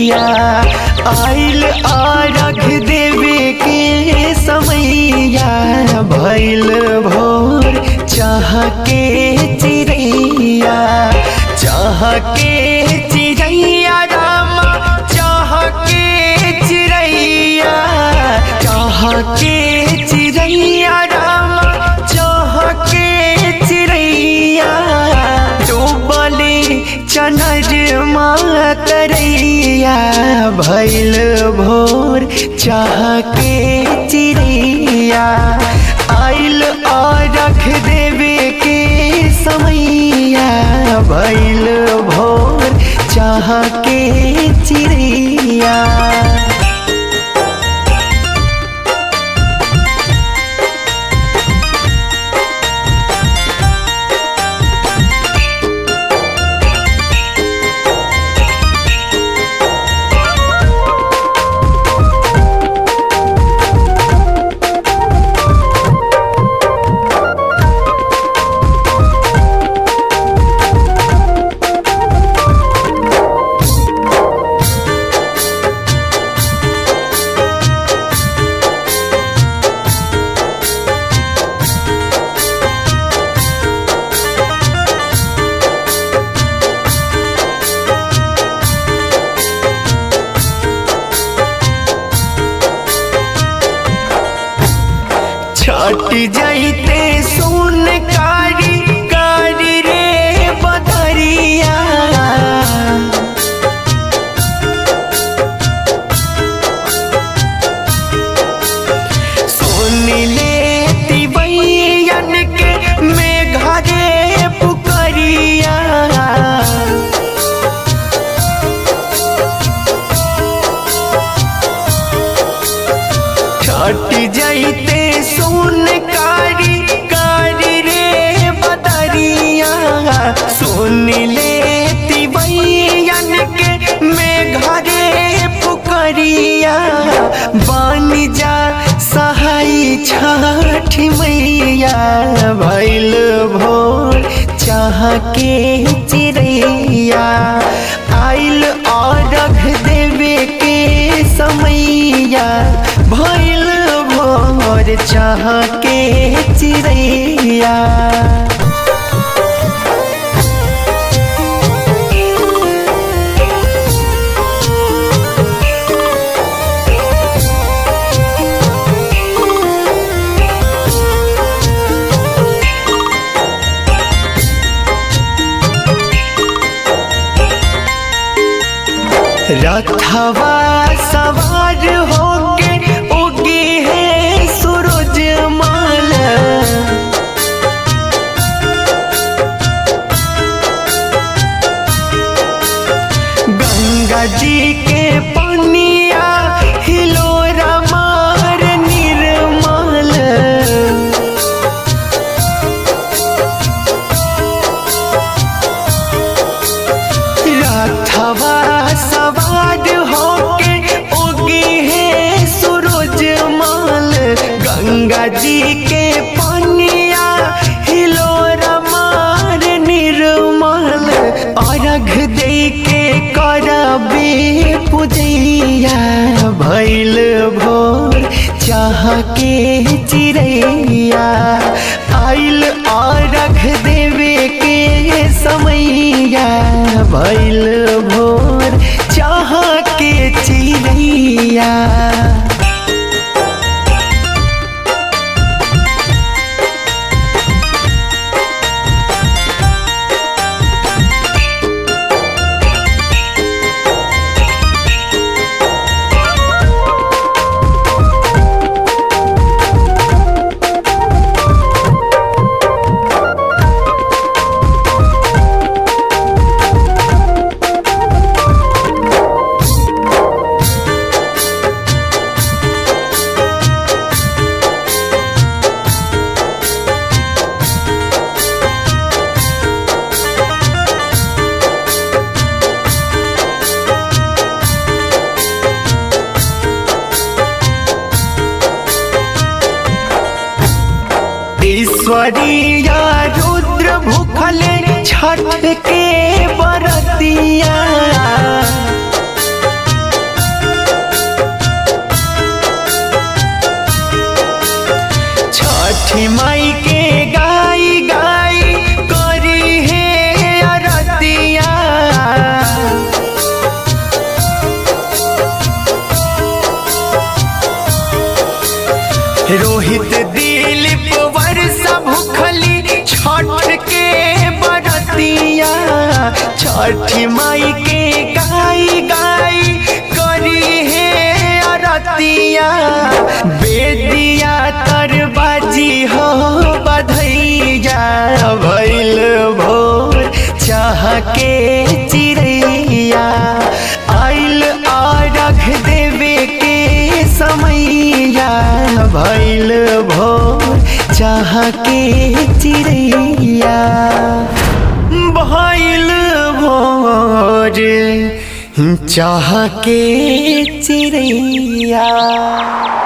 चिड़ैया आइल आरघ देवे के समैया भैल भोर चाह के चिड़ैया चाह के चिड़ैया रामा चाह के चिड़ैया चाह के चिड़ैया रामा चाह के चिड़ैया डूबले चनर करैया भैल भोर चाह के चिड़ैया आइल और रख देवे के समैया भैल भोर चाह के चिड़ैया छट जाइते सुन कारी कारी रे बदरिया सुन ले तिवैयन के मेघा रे पुकरिया छट जाइते सुन कारी कारी रे बदरिया सुन ले तिवैयन के मेघा रे पुकरिया बन जा सहाय छठ मैया भैल भोर चाह के चिड़ैया आइल और रख देवे के समैया भैल भोर चाह के चिड़ैया रथवा सवार होके उगे है सूरज माल गंगा जी के पनिया हिलोरा मार निर्मल रथवा सवार होके उगे है सूरज माल गंगा जी के पनिया हिलोरा मार निर्मल अर्घ दे के करबे पूजैया भैल भोर चाह के चिड़ैया आइल अर्घ देवे के समैया भैल भोर चाह के चिड़ैया ईश्वरीया रुद्र भूखले छठ के बरतिया छठी माई के गाई गाई करी है अरतिया बेदिया तर बाजी हो बधैया भैल भोर चाह के चिड़ैया आइल आरघ देवे के समैया भैल भोर चाह के चिड़ैया भैल भोर चाह के चिड़ैया